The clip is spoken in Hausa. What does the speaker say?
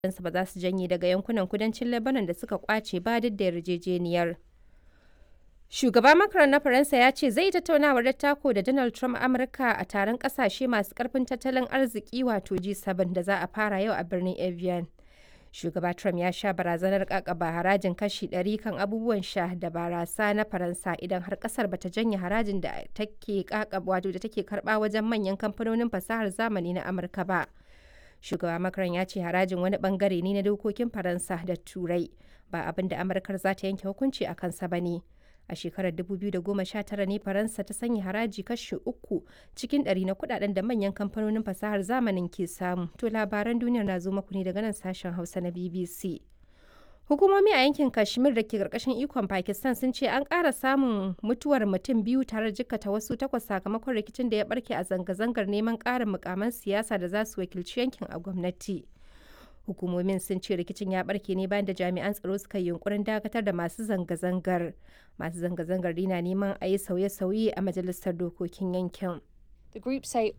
ba za su janye daga yankunan kudancin Lebanon da suka kwace ba duk da yarjejeniyar. Shugaba Macron na Faransa ya ce zai tattaunawar dattako da Donald Trump Amurka a taron kasashe masu karfin tattalin arziki wato G7 da za a fara yau a birnin Evian. Shugaba Trump ya sha barazanar kakaba harajin kashi 100 kan abubuwan sha da barasa na Faransa idan har kasar bata janye harajin da take kakaba wato da take karba wajen manyan kamfanonin fasahar zamani na Amurka ba. Shugaba Macron ya ce harajin wani bangare ne na dokokin Faransa da Turai ba abin da Amurkar za ta yanke hukunci a kansa ba ne. A shekarar 2019 ne Faransa ta sanya haraji kashi uku cikin ɗari na kudaden da manyan kamfanonin fasahar zamanin ke samu. To labaran duniyar na zo muku ne daga nan sashen Hausa na BBC. Hukumomi a yankin Kashmir da ke karkashin ikon Pakistan sun ce an ƙara samun mutuwar mutum biyu tare da jikkata wasu takwas sakamakon rikicin da ya barke a zanga-zangar neman ƙarin mukaman siyasa da za su wakilci yankin a gwamnati. Hukumomin sun ce rikicin ya barke ne bayan da jami'an tsaro suka yi yunkurin dakatar da masu zanga-zangar. Masu zanga-zangar na neman a yi sauye-sauye a majalisar dokokin yankin. The group say